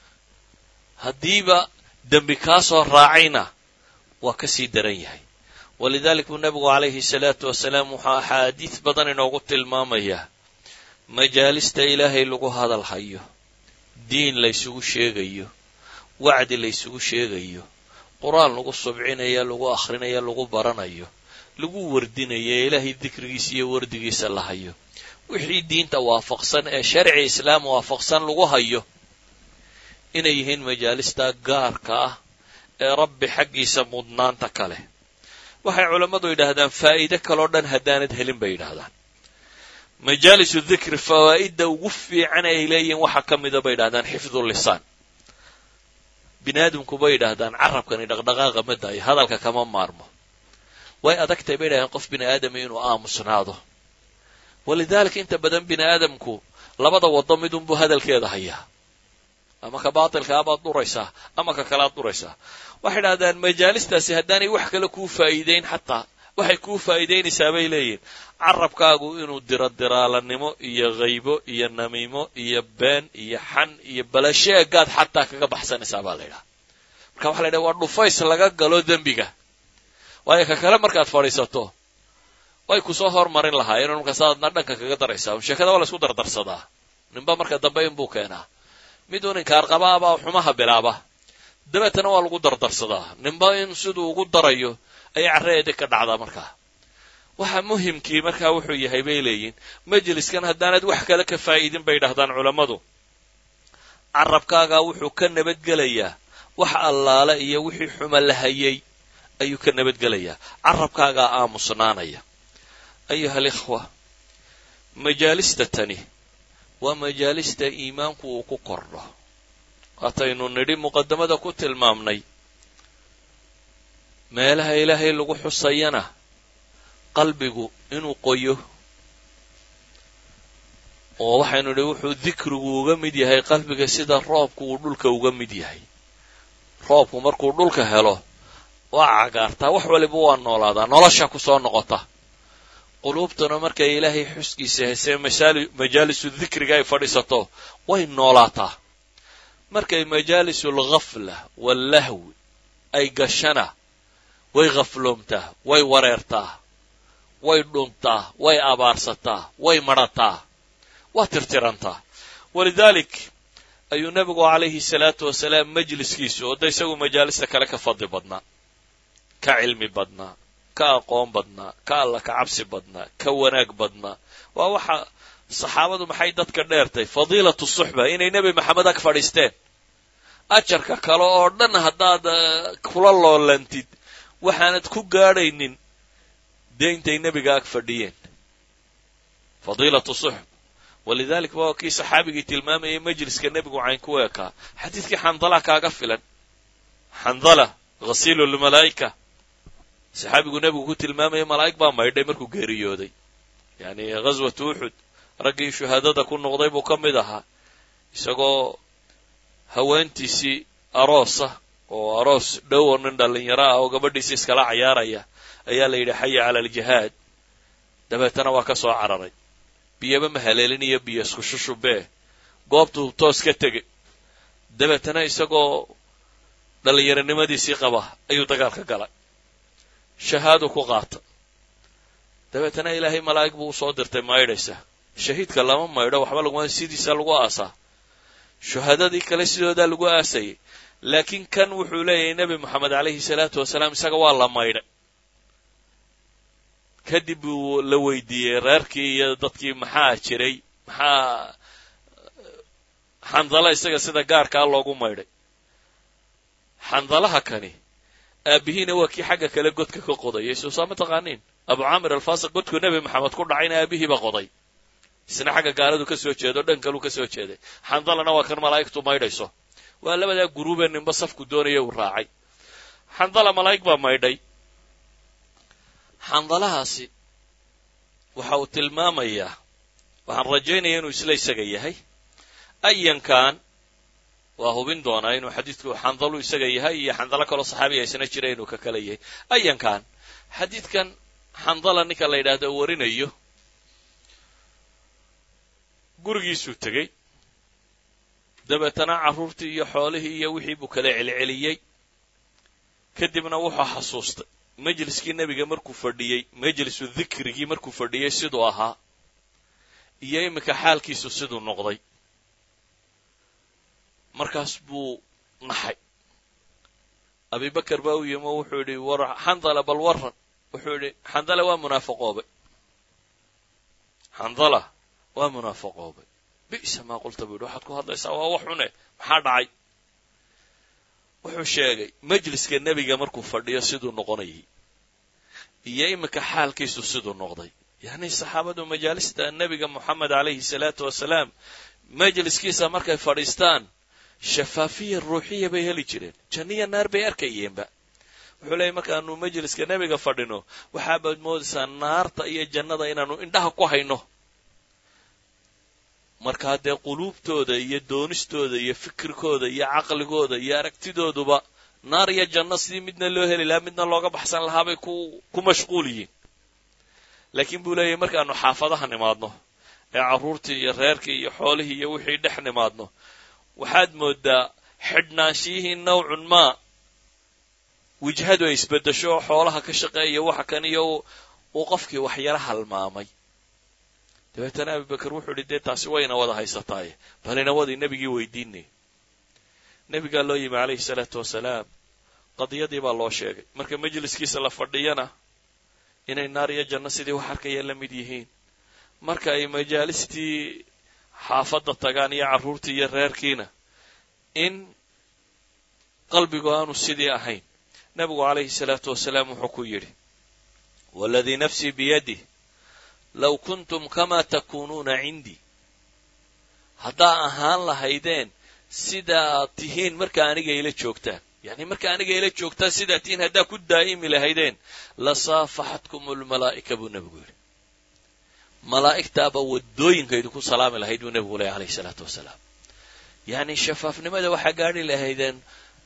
haddiiba dembi kaa soo raacayna waa ka sii daran yahay walidalik buu nebigu calayhi salaatu wasalaam wuxuu axaadiis badan inoogu tilmaamayaa majaalista ilaahay lagu hadal hayo diin laysugu sheegayo wacdi laysugu sheegayo qur-aan lagu subcinaya lagu akhrinayo lagu baranayo lagu wardinayo ee ilaahay dikrigiisa iyo wardigiisa la hayo wixii diinta waafaqsan ee sharci islaam waafaqsan lagu hayo inay yihiin majaalista gaarka ah ee rabbi xaggiisa mudnaanta ka leh waxay culammadu yidhaahdaan faa'iide kaloo dhan haddaanad helin bay yidhahdaan majaalisu dikri fawaa'idda ugu fiican ay leeyihiin waxaa ka mida bay yidhahdaan xifdu lisaan bini aadamku bay yidhaahdaan carabkani dhaqdhaqaaqa ma daayo hadalka kama maarmo way adagtahay bay yidhahdeen qof bini aadami inuu aamusnaado walidaalika inta badan bini aadamku labada waddo midunbuu hadalkeeda hayaa ama ka baatilkaa baad dhuraysaa ama ka kalaad dhuraysaa waxay idhahdaan majaalistaasi haddaanay wax kale kuu faa'iideyn xataa waxay kuu faa'iidaynaysaa bay leeyihin carabkaagu inuu diro diraalanimo iyo haybo iyo namiimo iyo been iyo xan iyo balasheegaad xataa kaga baxsanaysaa baa la ydhaha marka waxa la ydhaha waa dhufays laga galo dembiga waayo ka kale markaad fadhiisato way kusoo hormarin lahaayeen markaasaadna dhanka kaga daraysaa sheekada waa la isku dardarsadaa ninba marka dambe inbuu keenaa midun inkaarqabaabaa xumaha bilaaba dabeetana waa lagu dardarsadaa ninba in siduu ugu darayo ayay carraeedi ka dhacdaa markaa waxa muhimkii markaa wuxuu yahay bay leeyihin majliskan haddaanad wax kale ka faa'iidin bay dhahdaan culammadu carabkaagaa wuxuu ka nabadgelayaa wax allaale iyo wixii xuma la hayay ayuu ka nabadgelayaa carabkaagaa aamusnaanaya ayuha alikhwa majaalista tani waa majaalista iimaanku uu ku kordho waataynu nidhi muqaddamada ku tilmaamnay meelaha ilaahay lagu xusayana qalbigu inuu qoyo oo waxaynu nidhi wuxuu dikrigu uga mid yahay qalbiga sida roobku uu dhulka uga mid yahay roobku markuu dhulka helo waa cagaartaa wax waliba waa noolaadaa nolosha ku soo noqota quluubtuna markay ilaahay xuskiisa hesee majaalisu dikriga ay fadhiisato way noolaataa markay majaalisu alghafla wallahwi ay gashana way khafloomtaa way wareertaa way dhuntaa way abaarsataa way madhataa waa tirtirantaa walidaalik ayuu nebigu calayhi salaatu wasalaam majliskiisu oo da isagu majaalista kale ka fadli badnaa ka cilmi badnaa ka aqoon badnaa ka alla ka cabsi badnaa ka wanaag badnaa waa waxa saxaabadu maxay dadka dheertay fadiilatu suxba inay nebi maxamed ag fadhiisteen ajarka kale oo dhan haddaad kula loolantid waxaanad ku gaadhaynin dee intay nebiga ag fadhiyeen fadiilatu suxb walidalik waa kii saxaabigii tilmaamayay majliska nebigu cayn ku eekaa xadiidkii xandala kaaga filan xandala ghasiilu lmalaa'ika saxaabigu nebigu ku tilmaamaya malaa'ig baa maydhay markuu geeriyooday yani ghaswatu uxud raggii shuhaadada ku noqday buu ka mid ahaa isagoo haweentiisii aroosa oo aroos dhow oo nin dhallinyaro ah oo gabadhiisi iskala cayaaraya ayaa la yidhi xaya cala aljihaad dabeetana waa ka soo cararay biyaba ma haleelin iyo biyo isku shushubee goobtuu toos ka tegey dabeetana isagoo dhallinyaronimadiisii qaba ayuu dagaalka galay shahaadu ku qaata dabeetana ilaahay malaa'ig buu usoo dirtay maydhaysa shahiidka lama maydho waxba laguma sidiisa lagu aasaa shuhadadii kale sidoodaa lagu aasayay laakiin kan wuxuu leeyahay nebi moxamed calayhi salaatu wasalaam isaga waa la maydhay kadib buu la weydiiyey reerkii iyo dadkii maxaa jiray maxaa xandala isaga sida gaarkaa loogu maydhay xandalaha kani aabihiina waa kii xagga kale godka ka qodayay soo saa ma taqaaniin abu caamir alfaasiq godkuu nebi maxamed ku dhacayna aabihiiba qoday isna xagga gaaladu ka soo jeedo dhan kaluu ka soo jeeday xandalana waa kan malaa'igtu maydhayso waa labadaa guruubee ninba safku doonaya uu raacay xandala malaa'ig baa maydhay xandalahaasi waxa uu tilmaamayaa waxaan rajaynaya inuu isla isaga yahay ayankan waa hubin doonaa inuu xadiidku xandalu isaga yahay iyo xandalo kaloo saxaabiga isna jira inuu ka kala yahay ayankan xadiidkan xandala ninka la yidhaahdo warinayo gurigiisuu tegey dabeetana carruurtii iyo xoolihii iyo wixii buu kala celceliyey kadibna wuxuu xasuustay majliskii nebiga markuu fadhiyey majlisu dikrigii markuu fadhiyey siduu ahaa iyo iminka xaalkiisu siduu noqday markaas buu naxay abibakar baa u yimi oo wuxuu yidhi war xandala bal waran wuxuu yidhi xandala waa munaafaqoobay xandala waa munaafaqoobay bi'sa maa qulta buu yidhi waxaad ku hadlaysaa waa wax xune maxaa dhacay wuxuu sheegay majliska nebiga markuu fadhiyo siduu noqonayay iyo iminka xaalkiisu siduu noqday yacni saxaabadu majaalista nebiga moxamed calayhi salaatu wasalaam majliskiisa markay fadhiistaan shafaafiya ruuxiya bay heli jireen janniya naar bay arkayeenba wuxuu leeyay markaanu majliska nebiga fadhino waxaabaad moodaysaa naarta iyo jannada inaanu indhaha ku hayno markaa dee quluubtooda iyo doonistooda iyo fikirkooda iyo caqligooda iyo aragtidooduba naar iyo janno sidii midna loo heli lahaa midna looga baxsan lahaa bay ku ku mashquul yihiin laakiin buu leeyahay markaanu xaafadaha nimaadno ee carruurtii iyo reerkii iyo xoolihii iyo wixii dhex nimaadno waxaad moodaa xidhnaanshiyihii nawcun maa wijhadu ay isbeddesho oo xoolaha ka shaqeeya waxa kan iyo uu qofkii waxyaro halmaamay dabeetana abibakar wuxuu idhi dee taasi wayna wada haysataaye balina wadii nebigii weydiinay nebigaa loo yimi calayhi salaatu wasalaam qadiyadii baa loo sheegay marka majliskiisa la fadhiyana inay naar iyo janno sidii wax arkaya la mid yihiin marka ay majaalistii xaafadda tagaan iyo carruurtii iyo reerkiina in qalbigu aanu sidii ahayn nebigu calayhi salaatu wasalaam wuxuu ku yidhi waladii nafsii biyadih low kuntum kamaa takuunuuna cindii haddaa ahaan lahaydeen sidaad tihiin marka aniga ila joogtaan yacni marka aniga ila joogtaan sidaad tihiin haddaa ku daa'imi lahaydeen la saafaxatkum almalaa'ika buu nebigu yidhi malaa'igtaaba waddooyinka idinku salaami lahayd buu nebigu lehy alayhi salaatu wasalaam yacni shafaafnimada waxaa gaadhi lahaydeen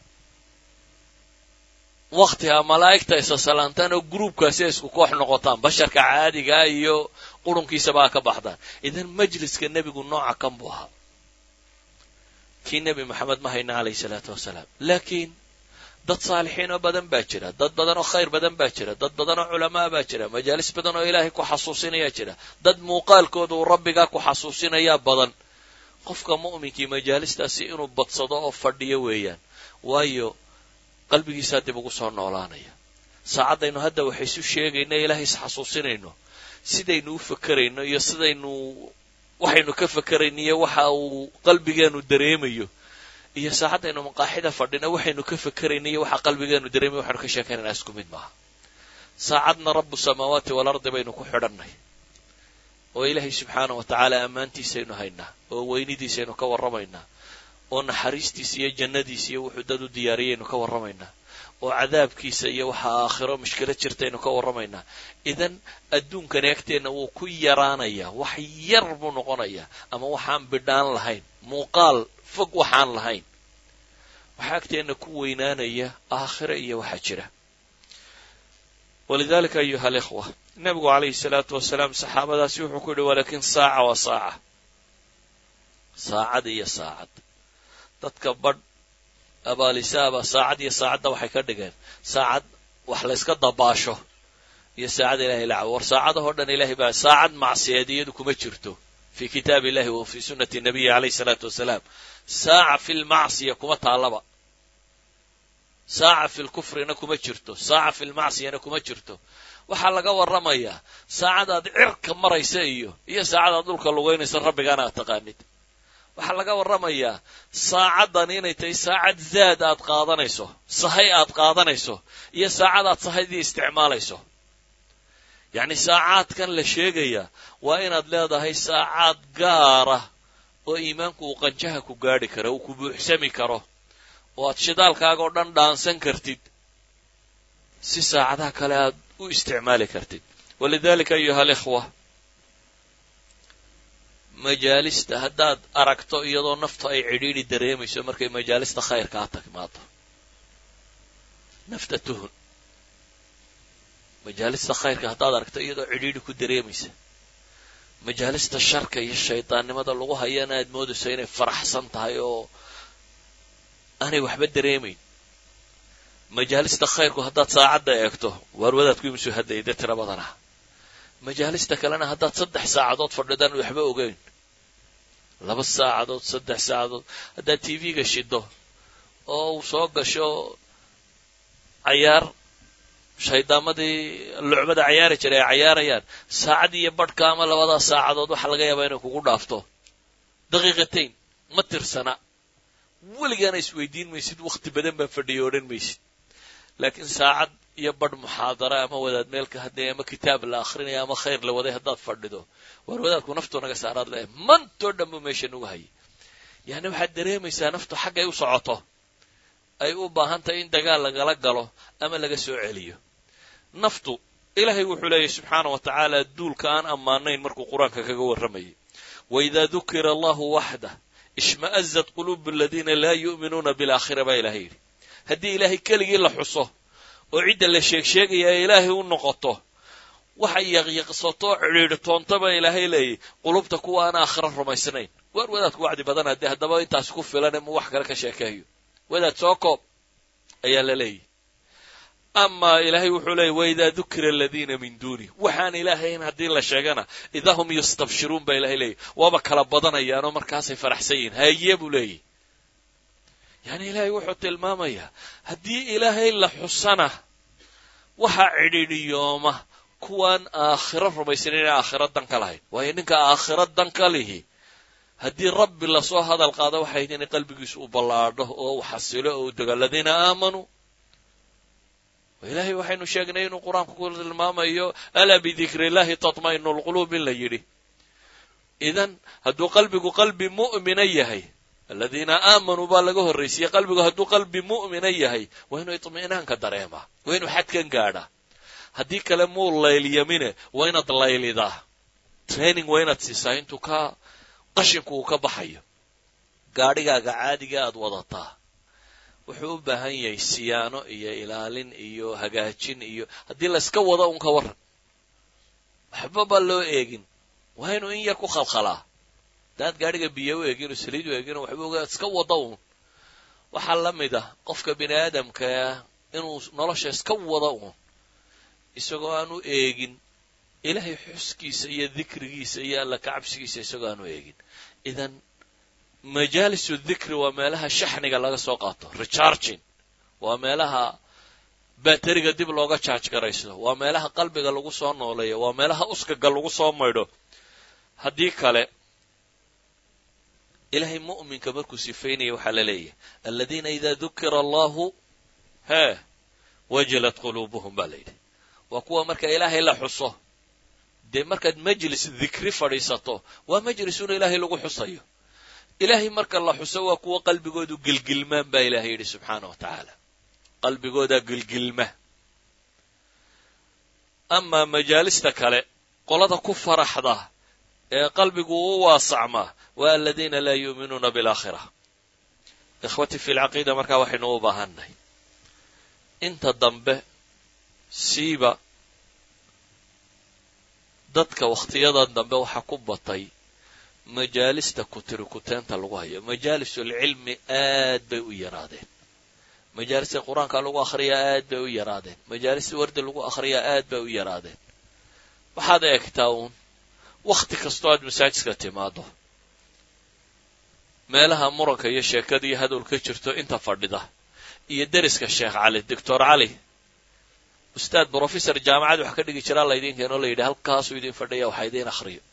waktiga malaa'igta isa salaantaan oo gruubkaasi ay isku koox noqotaan basharka caadigaa iyo qurunkiisaba ka baxdaan idan majliska nebigu nooca kan buu ahaa kii nebi maxamed ma hayna calayhi salaatu wasalaam laakiin dad saalixiin oo badan baa jira dad badan oo khayr badan baa jira dad badan oo culamaa baa jira majaalis badan oo ilaahay ku xasuusinayaa jira dad muuqaalkooda uu rabbigaa ku xasuusinayaa badan qofka mu'minkii majaalistaasi inuu badsado oo fadhiyo weeyaan waayo qalbigiisaa dib ugu soo noolaanaya saacaddaynu hadda waxay isu sheegayno ilaahay is xasuusinayno sidaynu u fakerayno iyo sidaynu waxaynu ka fakerayno iyo waxa uu qalbigeenu dareemayo iyo saacaddaynu maqaaxida fadhina waxaynu ka fakerayno iyo waxa qalbigeenu dareemayo waxaynu ka sheekaynana isku mid maaha saacadna rabu samaawaati walardi baynu ku xidhannay oo ilaahay subxaana wa tacaala ammaantiisaynu haynaa oo weynidiisaynu ka warramaynaa oo naxariistiisa iyo jannadiisa iyo wuxuu dad u diyaariyaynu ka warramaynaa oo cadaabkiisa iyo waxa aakhiro mushkilad jirtaynu ka warramaynaa idan adduunkani agteenna wuu ku yaraanayaa wax yar buu noqonayaa ama waxaan bidhaan lahayn muuqaal fog waxaan lahayn waxaa agteenna ku weynaanaya aakhiro iyo waxa jira walidalika ayuha alikhwa nebigu calayhi salaatu wasalaam saxaabadaasi wuxuu ku yidhi walakin saaca wa saaca saacad iyo saacad dadka badh abaalisaaba saacad iyo saacadda waxay ka dhigeen saacad wax layska dabaasho iyo saacad ilahay la cabo war saacadahoo dhan ilahay baa saacad macsiyeed iyadu kuma jirto fi kitaab illahi wa fi sunnati nabiyi calayhi salaatu wasalaam saaca fi lmacsiya kuma taallaba saaca fi lkufrina kuma jirto saaca fi lmacsiyana kuma jirto waxaa laga warramayaa saacadaad cirka maraysa iyo iyo saacadaad dhulka lugaynaysa rabbigaana aad taqaanid waxaa laga warramayaa saacaddan inay tahay saacad zaad aad qaadanayso sahay aad qaadanayso iyo saacad aad sahaydii isticmaalayso yacni saacaadkan la sheegaya waa inaad leedahay saacaad gaara oo iimaanku uu qanjaha ku gaadhi karo uu ku buuxsami karo oo aad shidaalkaaga oo dhan dhaansan kartid si saacadaha kale aad u isticmaali kartid walidalika ayuha alikhwa majaalista haddaad aragto iyadoo naftu ay cidhiidhi dareemayso markay majaalista khayrkaa tagmaado nafta tuhun majaalista khayrka haddaad aragto iyadoo cidhiidhi ku dareemaysa majaalista sharka iyo shaydaannimada lagu hayana aad moodayso inay faraxsan tahay oo aanay waxba dareemayn majaalista khayrku haddaad saacadda eegto waar wadaadku imusoo hadlayay dee tira badan ah majaalista kalena haddaad saddex saacadood fadhidaan waxba ogeyn laba saacadood saddex saacadood haddaad t v-ga shido oo uu soo gasho cayaar shaydaamadii lucbada cayaari jiray ay cayaarayaan saacad iyo badhka ama labadaa saacadood waxaa laga yaabaa inay kugu dhaafto daqiiqatayn ma tirsana weligaana isweydiin maysid wakhti badan baa fadhiya odhan maysid laakiin saacad iyo badh muxaadara ama wadaad meelka hadday ama kitaab la akhrinayo ama khayr la waday haddaad fadhido waar wadaadku naftu naga saaraad leehay mantoo dhan buu meesha nugu hayay yacni waxaad dareemaysaa naftu xaggay u socoto ay u baahan tahay in dagaal lagala galo ama laga soo celiyo naftu ilaahay wuxuu leeyahy subxaana wa tacaala duulka aan ammaanayn markuu qur-aanka kaga warramayay waidaa dukira allahu waxdah ishma'azat quluubu aladiina laa yu'minuuna bilaakhira baa ilahay yidhi haddii ilaahay keligii la xuso oo cidda la sheeg sheegaya ee ilaahay u noqoto waxay yaqyaqsato cidhiidhtoonta baa ilaahay leeyahy qulubta kuwa aan aakhira rumaysnayn waar wadaadku wacdi badan haddee haddaba intaas ku filan ma wax kale ka sheekeeyo wadaad soo koob ayaa la leeyahy amaa ilaahay wuxuu leeyay waidaa dukira aladiina min duuni waxaan ilaahayn haddii la sheegana idaa hum yastabshiruun baa ilahay leeyahy waaba kala badanayaanoo markaasay faraxsan yihin haye buu leeyahy yacni ilaahay wuxuu tilmaamayaa haddii ilaahay la xusana waxaa cidhiidhiyooma kuwaan aakhiro rumaysan inay aakhiro dan ka lahayn waayo ninka aakhiro dan ka lihi haddii rabbi lasoo hadal qaado waxay inay qalbigiisu u ballaadho oo u xasilo oo u dego aladiina aamanuu ilaahay waxaynu sheegnay inuu qur-aanku ku tilmaamayo alaa bidikri illahi tatma'inu lquluub in la yidhi idan hadduu qalbigu qalbi mu'mina yahay aladiina aamanuu baa laga horraysiyey qalbigu hadduu qalbi mu'mina yahay waa inuu itmi'naanka dareemaa waa inuu xadkan gaadhaa haddii kale muu laylyamine waa inaad laylidaa training waa inaad siisaa intuu ka qashinku uu ka baxayo gaadhigaaga caadiga aad wadataa wuxuu u baahan yahay siyaano iyo ilaalin iyo hagaajin iyo haddii layska wado un ka warran waxbaba loo eegin waa inuu in yar ku khalkhalaa hadaad gaadhiga biyo u eegin oo saliid u eegin oo waxba ogaa iska wado un waxaa la mid ah qofka bini aadamkaa inuu nolosha iska wado un isagoo aan u eegin ilaahay xuskiisa iyo dikrigiisa iyo alla kacabsigiisa isagoo aan u eegin idan majaalisu dikri waa meelaha shaxniga laga soo qaato recharging waa meelaha bateriga dib looga jaaj garaysto waa meelaha qalbiga lagu soo nooleeyo waa meelaha uskaga lagu soo maydho haddii kale ilaahay mu'minka markuu sifaynaya waxaa la leeyahay aladiina idaa dukira allahu hee wajilat quluubuhum baa la yidhi waa kuwa marka ilaahay la xuso dee markaad majlis dikri fadhiisato waa majlisuuna ilaahay lagu xusayo ilaahay marka la xuso waa kuwa qalbigoodu gilgilmaan baa ilaahay yidhi subxaana wa tacaala qalbigoodaa gilgilma amaa majaalista kale qolada ku faraxda ee qalbigu u waasacmaa waa aladiina laa yuuminuuna bilaakhira ikhwatii fi lcaqiida markaa waxaynu u baahannahay inta dambe siiba dadka wakhtiyadan dambe waxaa ku batay majaalista kutiri kuteenta lagu hayo majaalisulcilmi aad bay u yaraadeen majaalista qur-aanka lagu akhriyaa aad bay u yaraadeen majaalista wardi lagu akhriyaa aad bay u yaraadeen waxaad eegtaa uun wakhti kastoo aad masaajidka timaado meelaha muranka iyo sheekada iyo hadal ka jirto inta fadhida iyo deriska sheekh cali doctor cali ustaad brofessor jaamacad wax ka dhigi jiraa laydin keenoo la yidhi halkaasuu idin fadhiya waxa idiin akhriyo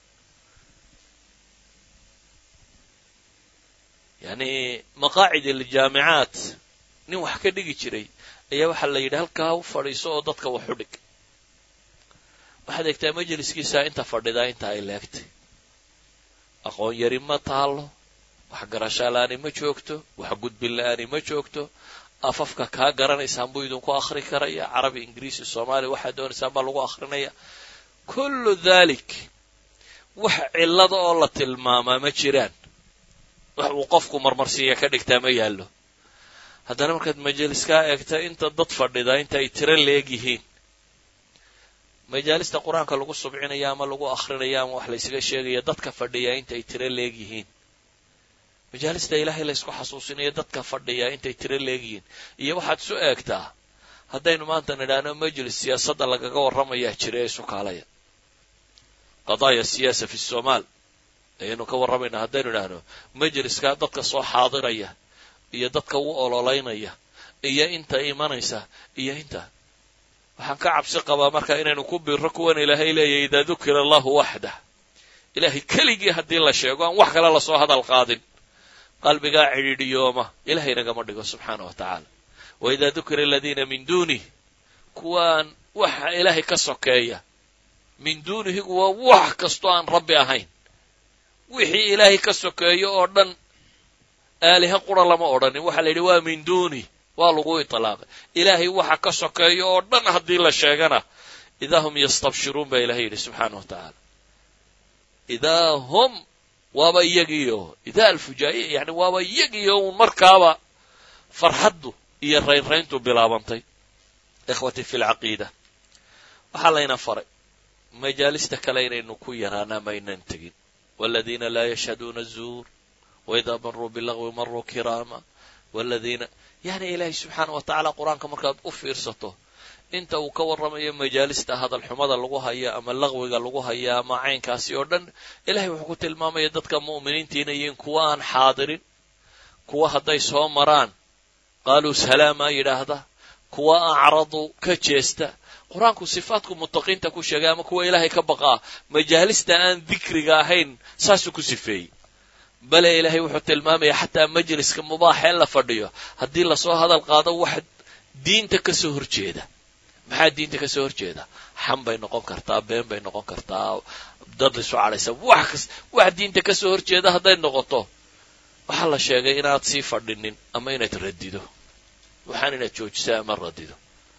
yani maqaacid aljaamicaat nin wax ka dhigi jiray ayaa waxaa la yidhi halkaa u fadhiiso oo dadka wax u dhig waxaad eegtaa majliskiisa inta fadhidaa inta ay leegtay aqoon yari ma taalo wax garashaa la-aani ma joogto wax gudbin la-aani ma joogto afafka kaa garanaysaan buu idinku akhri karaya carabi ingiriisi soomaaliya waxaad doonaysaan baa lagu akhrinaya kullu dhalik wax cillada oo la tilmaamaa ma jiraan wax uu qofku marmarsiiya ka dhigtaa ma yaallo haddana markaad majaliskaa eegta inta dad fadhida inta ay tiro leeg yihiin majaalista qur-aanka lagu subcinaya ama lagu akhrinayo ama wax laysaga sheegaya dadka fadhiya inta ay tiro leeg yihiin majaalista ilaahay laysku xasuusinayo dadka fadhiya intay tiro leeg yihiin iyo waxaad isu eegtaa haddaynu maanta nidhaahno majlis siyaasadda lagaga warramayaa jira ee isu kaalaya qadaaya siyaasa fi somaal ayaynu ka warramaynaa haddaynu idhaahno majliska dadka soo xaadiraya iyo dadka u ololaynaya iyo inta imanaysa iyo inta waxaan ka cabsi qabaa marka inaynu ku biirro kuwan ilaahay leeyahy idaa dukira allahu waxdah ilaahay keligii haddii la sheego aan wax kale lasoo hadal qaadin qalbigaa cidhiidhiyooma ilahay nagama dhigo subxaana wa tacaala wa idaa dukira aladiina min duunih kuwaan waxa ilaahay ka sokeeya min duunihigu waa wax kastoo aan rabbi ahayn wixii ilaahay ka sokeeyo oo dhan aaliha qura lama odhanin waxaa la yidhi waa min duunih waa lagu itlaaqay ilaahay waxa ka sokeeyo oo dhan haddii la sheegana idaa hum yastabshiruun baa ilahay yidhi subxaana wa tacaala idaa hum waaba iyagiio idaa alfujaa'iya yani waaba iyagiio uun markaaba farxaddu iyo raynrayntu bilaabantay ikhwatii fi lcaqiida waxaa layna faray majaalista kale inaynu ku yaraanaa maynan tegin waladiina laa yashhaduuna azuur waidaa maruu bilagwi maruu kiraama waladiina yani ilaahay subxaana wa tacaala qur-aanka markaad u fiirsato inta uu ka warramayo majaalista hadal xumada lagu haya ama laqwiga lagu haya ama caynkaasi oo dhan ilahay wuxuu ku tilmaamaya dadka mu'miniintiina yihiin kuwa aan xaadirin kuwa hadday soo maraan qaaluu salaamaa yidhaahda kuwa acradu ka jeesta qur-aanku sifaatku mutaqiinta ku sheegay ama kuwa ilaahay ka baqaa majaalista aan dikriga ahayn saasuu ku sifeeyey bale ilaahay wuxuu tilmaamaya xataa majliska mubaaxee la fadhiyo haddii lasoo hadal qaado wax diinta ka soo horjeeda maxaa diinta ka soo horjeeda xam bay noqon kartaa been bay noqon kartaa dad isu cadhaysa wax kas wax diinta ka soo horjeeda hadday noqoto waxaa la sheegay inaad sii fadhinin ama inaad radido waxaan inaad joojiso ama radido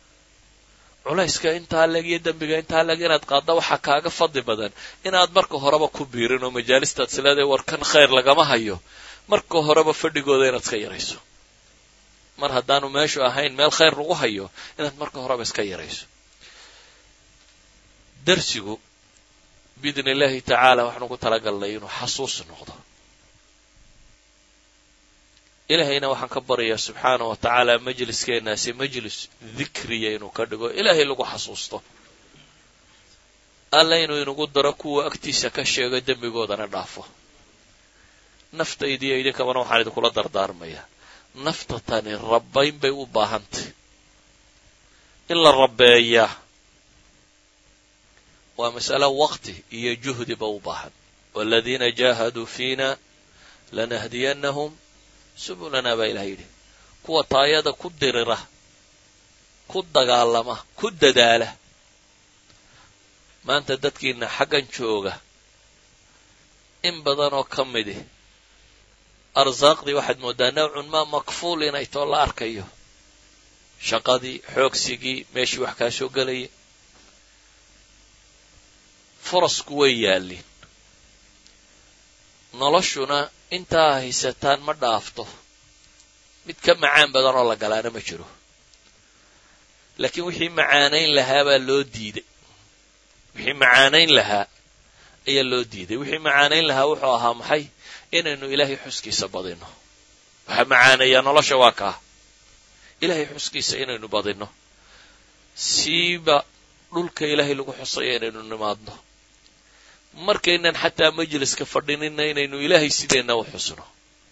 culayska intaa leg iyo dembiga intaa leg inaad qaadda waxaa kaaga fadli badan inaad marka horeba ku biirin oo majaalistaad sileedahay war kan khayr lagama hayo marka horeba fadhigooda inaad iska yarayso mar haddaanu meeshu ahayn meel khayr lagu hayo inaad marka horeba iska yarayso darsigu biidni illaahi tacaala waxaanu ku talagalnay inuu xasuus noqdo ilaahayna waxaan ka baryayaa subxaana wa tacaala majliskeenaasi majlis dikriya inuu ka dhigo ilaahay lagu xasuusto alla inuu inagu daro kuwa agtiisa ka sheego dembigoodana dhaafo naftaydiiyo idinkabana waxaan idinkula dardaarmayaa nafta tani rabbayn bay u baahantay in la rabbeeyaa waa mas'alo waqti iyo juhdiba u baahan waladiina jaahaduu fiina lanahdiyannahum subulana baa ilaha yidhi kuwa taayada ku dirira ku dagaalama ku dadaala maanta dadkiina xaggan jooga in badan oo ka midi arsaaqdii waxaad mooddaa nawcun maa makfuul inay too la arkayo shaqadii xoogsigii meeshii wax kaa soo gelaya furasku way yaalliin noloshuna intaa haysataan ma dhaafto mid ka macaan badan oo la galaana ma jiro laakiin wixii macaanayn lahaa baa loo diiday wixii macaanayn lahaa ayaa loo diiday wixii macaanayn lahaa wuxuu ahaa maxay inaynu ilaahay xuskiisa badinno waxaa macaaneeyaa nolosha waa kaa ilaahay xuskiisa inaynu badinno siiba dhulka ilaahay lagu xusaya inaynu nimaadno markaynan xataa majliska fadhinina inaynu ilaahay sideenna u xusno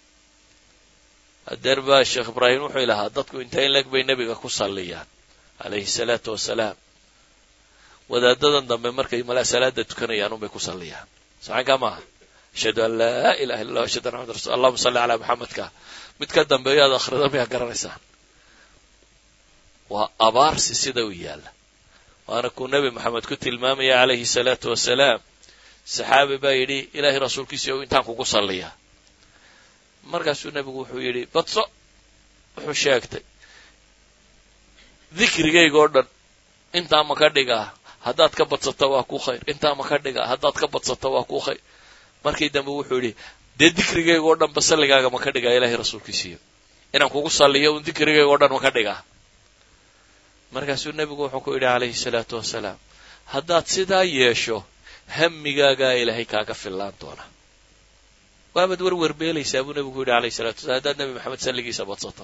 hadeer baa sheekh ibraahim wuxuu ilahaa dadku inta in leg bay nebiga ku salliyaan calayhi salaatu wasalaam wadaadadan dambe markay mala salaada tukanayaan unbay ku salliyaan saxankaa maaha ashhadu an laa ilaha illa allah ashhadu anna maxamad rasul allahuma salli calaa maxamedka mid ka dambeeyo aad akhrida mayaa garanaysaan waa abaarsi sida u yaalla waana kuu nebi moxamed ku tilmaamaya calayhi salaatu wasalaam saxaabi baa yidhi ilaahay rasuulkiisa ow intaan kugu salliyaa markaasuu nebigu wuxuu yidhi badso wuxuu sheegtay dikrigayga oo dhan intaa ma ka dhigaa haddaad ka badsato waa ku khayr intaa ma ka dhigaa haddaad ka badsato waa ku khayr markii dambe wuxuu yidhi dee dikrigayga oo dhan ba salligaaga ma ka dhigaa ilaahay rasuulkiisiiyo inaan kugu salliyo un dikrigayga oo dhan ma ka dhigaa markaasuu nebigu wuxuu ku yidhi calayhi salaatu wasalaam haddaad sidaa yeesho hammigaagaa ilaahay kaaga fillaan doona waabaad werwerbeelaysaa buu nebigu yidhi alayhi salatu wasalaam haddaad nebi maxamed salligiisa badsato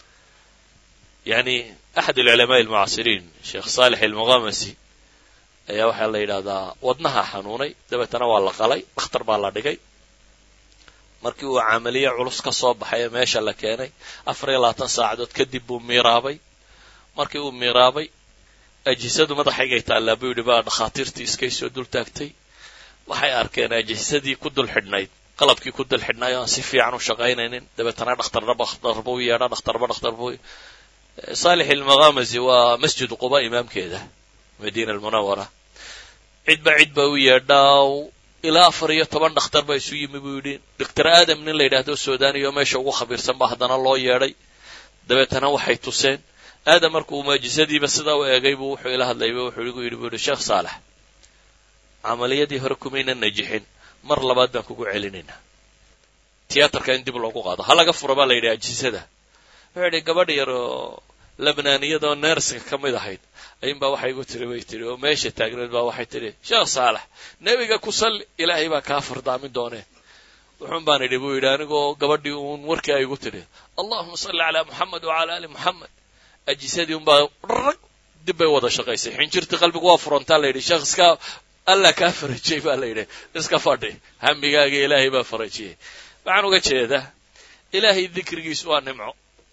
yani axad alculamaai almucaasiriin sheekh saalix almuqamasi ayaa waxaa la yidhahdaa wadnaha xanuunay dabeetana waa la qalay dhakhtar baa la dhigay markii uu camaliye culus ka soo baxay ee meesha la keenay afar iyo labaatan saacadood kadib buu miiraabay markii uu miiraabay ajisadu madaxaygay taallaa buu yidhi baa dhakhaatiirtii iskay soo dul taagtay waxay arkeen ajisadii ku dul xidhnayd qalabkii ku dul xidhnay o aan si fiican u shaqaynaynin dabeetana dhakhtarnaba dhakhtar buu yeedha dhakhtarba dhakhtar buu saalix almaqamasi waa masjid quba imaamkeeda madiina almunawara cidba cid ba u yeedhaa ilaa afar iyo toban dhakhtar baa isu yimi buu yidhi doctor aadam nin la yidhahdo suudaniyo meesha ugu khabiirsan ba haddana loo yeedhay dabeetana waxay tuseen aadam markuu maajisadiiba sidaa u eegay buu wuxuu ila hadlayba wuxuu igu yidhi bu yidhi sheekh saalex camaliyadii hore kumayna najixin mar labaad baan kugu celinaynaa tiyaatarka in dib loogu qaado ha laga furo baa la yidhi ajisada wuxuu yidhi gabadh yar oo labnaaniyadoo neerska ka mid ahayd ayuunbaa waxay igu tiri bay tiri oo meesha taagneed baa waxay tidhi sheekh saalex nebiga ku salli ilaahay baa kaa fardaamin doonee wuxuun baan idhi buu yidhi anigoo gabadhii uun warkii ay igu tidhi allahuma salli calaa moxamed wacala ali moxamed ajisadii unbaa rag dib bay wada shaqaysay xinjirtii qalbigu waa furantaa la yidhi sheekh iska allah kaa farajiyey baa la yidhi iska fadhi hamigaaga ilaahay baa farajiyey waxaan uga jeedaa ilaahay dikrigiisu waa nimco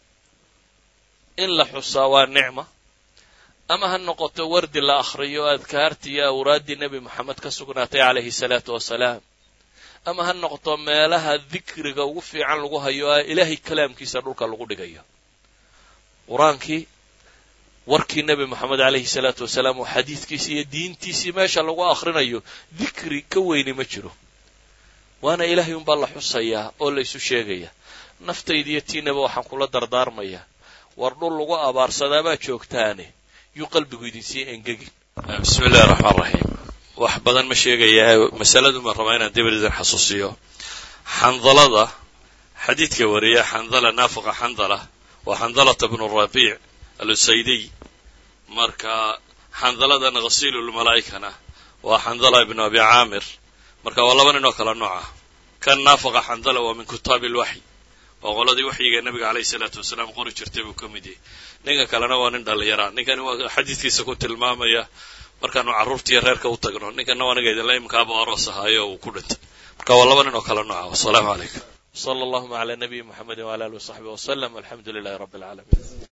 in la xusaa waa nicma ama ha noqoto wardi la akhriyo adkaartii iyo awraaddii nebi moxamed ka sugnaatay calayhi salaatu wasalaam ama ha noqoto meelaha dikriga ugu fiican lagu hayo a ilaahay kalaamkiisa dhulka lagu dhigayo qur-aankii warkii nebi moxamed calayhi salaatu wasalaam oo xadiidkiisii iyo diintiisii meesha lagu akhrinayo dikri ka weyni ma jiro waana ilaahay unbaa la xusayaa oo la isu sheegaya naftaydiiyo tiinaba waxaan kula dardaarmayaa war dhul lagu abaarsadaa baa joogtaane yuu qalbigu idinsii engegin bismi illahi raxmaan raxiim wax badan ma sheegayaa masaladu ma rabaa inaan dib idin xasuusiyo xandalada xadiidka wariya xandala naafiqa xandala waa xandalata bnu rabiic alusaydiy marka xandaladana khasiilulmalaa'ikana waa xandala ibnu abi caamir marka waa laba nin oo kala nooc ah kan naafaqa xandala waa min kitaabi alwaxy waa qoladii waxyiga nabiga calayhi salaatu wasalaam qori jirtay buu ka mid yahay ninka kalena waa nin dhallinyara ninkani waa xadiidkiisa ku tilmaamaya markaanu carruurtiiyo reerka u tagno ninkana waa aniga idinla imkaaba aroos ahaayo uu ku dhintay marka waa laba nin oo kala nooca wasalaamu calaykum sala allahuma calaa nabiyi muxamedi wala alihi wasaxbi wasalam alxamdu lilahi rabbi alcaalamiin